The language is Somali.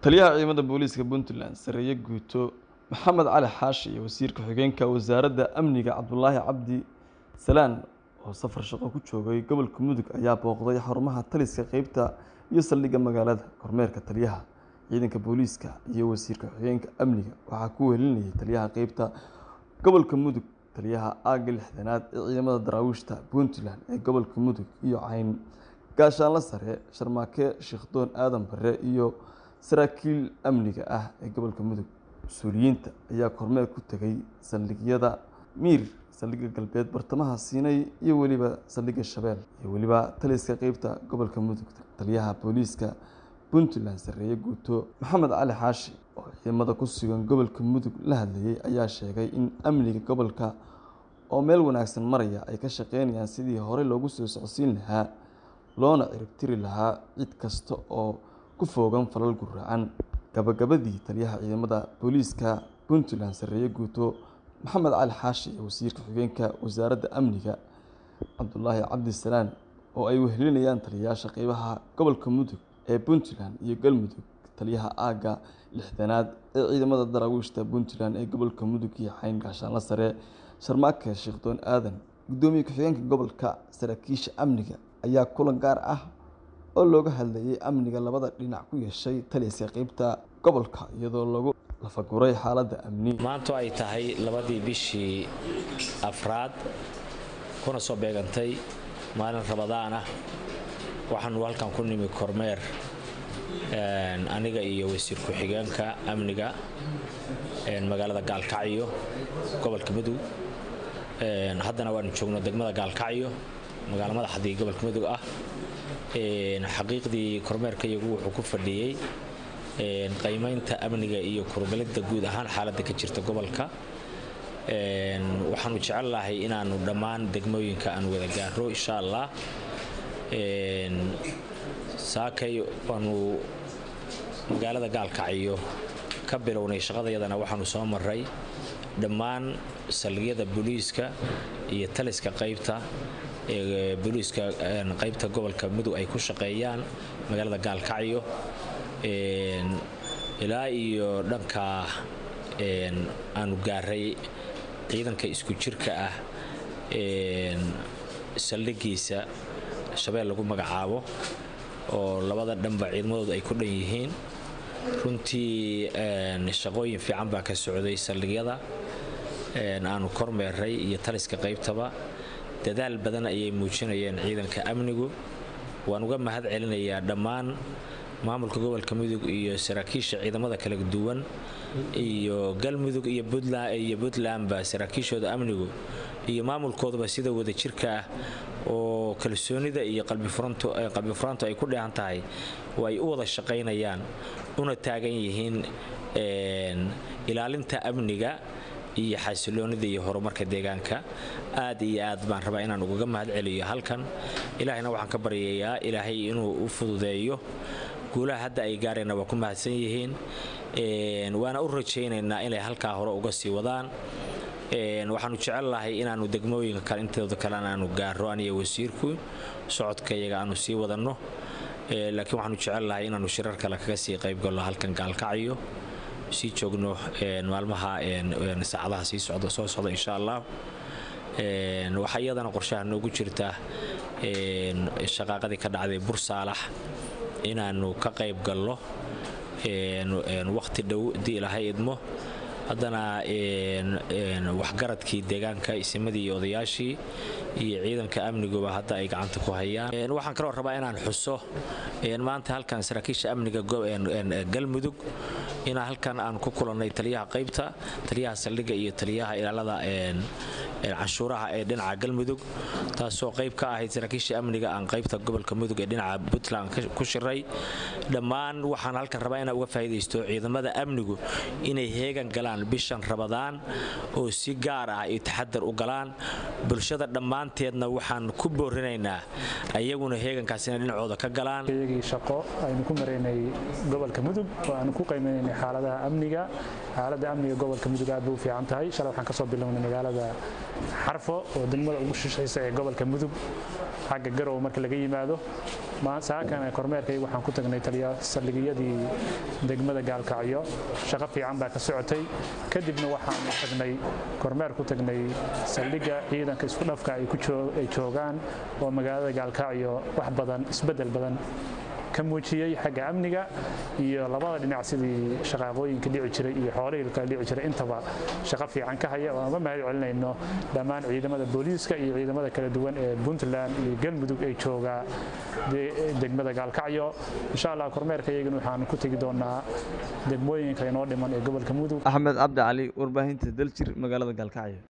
taliyaha ciidamada booliiska puntland sareeye guuto maxamed cali xaashi iyo wasiirka xigeenka wasaaradda amniga cabdulaahi cabdi salaan oo safar shaqo ku joogay gobolka mudug ayaa booqday xarumaha taliska qeybta iyo saldhigga magaalada kormeerka taliyaha ciidanka booliiska iyo wasiirka xigeenka amniga waxaa ku wehelinayay taliyaha qeybta gobolka mudug taliyaha aagga lixdanaad ee ciidamada daraawiishta puntland ee gobolka mudug iyo cayn gaashaanla sare sharmaake sheekhdoon aadan bare iyo saraakiil amniga ah ee gobolka mudug mas-uuliyiinta ayaa kormeer ku tegay saldhigyada miir saldhigga galbeed bartamaha siinay iyo weliba saldhigga shabeel iyo weliba taliska qeybta gobolka mudug taliyaha booliiska puntland sareeye guuto maxamed cali xaashi oo ciidamada ku sugan gobolka mudug la hadlayay ayaa sheegay in amniga gobolka oo meel wanaagsan maraya ay ka shaqeynayaan sidii horey loogu soo socodsiin lahaa loona ciribtiri lahaa cid kasta oo ku foogan falal guraacan gabagabadii taliyaha ciidamada booliiska puntland sareeye guuto maxamed cali xaashi iyo wasiirka xigeenka wasaaradda amniga cabdulaahi cabdisalaan oo ay wehelinayaan taliyayaasha qeybaha gobolka mudug ee puntland iyo galmudug taliyaha aagga lixdanaad ee ciidamada daraawiishta puntland ee gobolka mudug iyo xayn gaashaanla sare sharmaake sheekhdoon aadan guddoomiye ku-xigeenka gobolka saraakiisha amniga ayaa kulan gaar ah oo looga hadlayay amniga labada dhinac ku yeeshay taliska qeybta gobolka iyadoo lagu lafaguray xaaladda amni maanto ay tahay labadii bishii afraad kuna soo beegantay maalin rabadaan ah waxaanu halkan ku nimi kormeer aniga iyo wasiir ku-xigeenka amniga magaalada gaalkacyo gobolka mudug haddana waanu joogno degmada gaalkacyo magaalo madaxdii gobolka mudug ah xaqiiqdii kormeerka iyagu wuxuu ku fadhiyey qiimaynta amniga iyo kurgelinta guud ahaan xaaladda ka jirta gobolka waxaanu jecel lahay inaanu dhammaan degmooyinka aan wada gaaro insha allah saakay waanu magaalada gaalkacyo ka bilownay shaqadayadana waxaanu soo maray dhammaan saldhigyada booliiska iyo taliska qaybta ee booliiska qaybta gobolka mudug ay ku shaqeeyaan magaalada gaalkacyo ilaa iyo dhanka aanu gaaray ciidanka isku jirka ah saldhigiisa shabeel lagu magacaabo oo labada dhanba ciidamadoodu ay ku dhan yihiin runtii shaqooyin fiican baa ka socday saldhigyada aanu kormeeray iyo taliska qaybtaba dadaal badan ayay muujinayeen ciidanka amnigu waan uga mahad celinayaa dhammaan maamulka gobolka mudug iyo saraakiisha ciidamada kala duwan iyo galmudug iyo puntlandba saraakiishooda amnigu iyo maamulkooduba sida wadajirka ah oo kalsoonida iyo qalbifuraantu ay ku dheehan tahay oo ay u wada shaqaynayaan una taagan yihiin ilaalinta amniga iyo xasiloonida iyo horumarka deegaanka aad iyo aad baan rabaa inaan ugaga mahad celiyo halkan ilaahayna waxaan ka baryayaa ilaahay inuu u fududeeyo guulaha hadda ay gaareenna waa ku mahadsan yihiin waana u rajaynaynaa inay halkaa hore uga sii wadaan waxaanu jecel lahay inaanu degmooyinka kale intooda kalena aanu gaaro aniyo wasiirku socodkayaga aanu sii wadanno laakiin waxaanu jecel lahay inaanu shirar kale kaga sii qaybgalno halkan gaalkacyo sii joogno maalmaha saacadaha sii socda soo socda insha allah waxaa iyadana qorshaha noogu jirta shaqaaqadii ka dhacday bursaalax inaanu ka qayb galno wakhti dhow haddii ilaahay idmo haddana waxgaradkii deegaanka isimadii iyo odayaashii iyo ciidanka amniguba hadda ay gacanta ku hayaan waxaan kaloo rabaa inaan xuso maanta halkan saraakiisha amniga galmudug inaa halkan aan ku kulannay taliyaha qaybta taliyaha saldhigga iyo taliyaha ilaalada canshuuraha ee dhinaca galmudug taasoo qayb ka ahayd saraakiisha amniga aan qaybta gobolka mudug ee dhinaca puntland ku shiray dhammaan waxaan halkan rabaa inaan uga faa'iidaysto ciidamada amnigu inay heegan galaan bishan rabadaan oo si gaar ah iyo taxadar u galaan bulshada dhammaanteedna waxaan ku boorinaynaa ayaguna heegankaas inay dhinacooda ka galaan iyagii shaqo aynu ku maraynay gobolka mudug oo aanu ku qiimaynay xaaladaha amniga xaaladda amniga gobolka mudug aad bay u fiican tahay shalay waxaan kasoo bilownay magaalada xarfo oo degmada ugu shishaysa ee gobolka mudug xagga garow marka laga yimaado saakana kormeerkayga waxaan ku tagnay taliya saldhigiyadii degmada gaalkacyo shaqo fiican baa ka socotay kadibna waxaanu tagnay kormeer ku tagnay saldhigga ciidanka isku dhafka ay joogaan oo magaalada gaalkacyo wax badan isbeddel badan ka muujiyey xagga amniga iyo labada dhinac sidii shaqaaqooyinka dhici jiray iyo xoolihii kala dhici jiray intaba shaqo fiican ka haya oo aan uga mahad celinayno dhammaan ciidamada booliiska iyo ciidamada kala duwan ee puntland iyo galmudug ay joogaa degmada gaalkacyo insha allah kormeerka iyagana waxaanu ku tegi doonaa degmooyinka inoo dhiman ee gobolka mudug axmed cabdi cali warbaahinta daljir magaalada gaalkacyo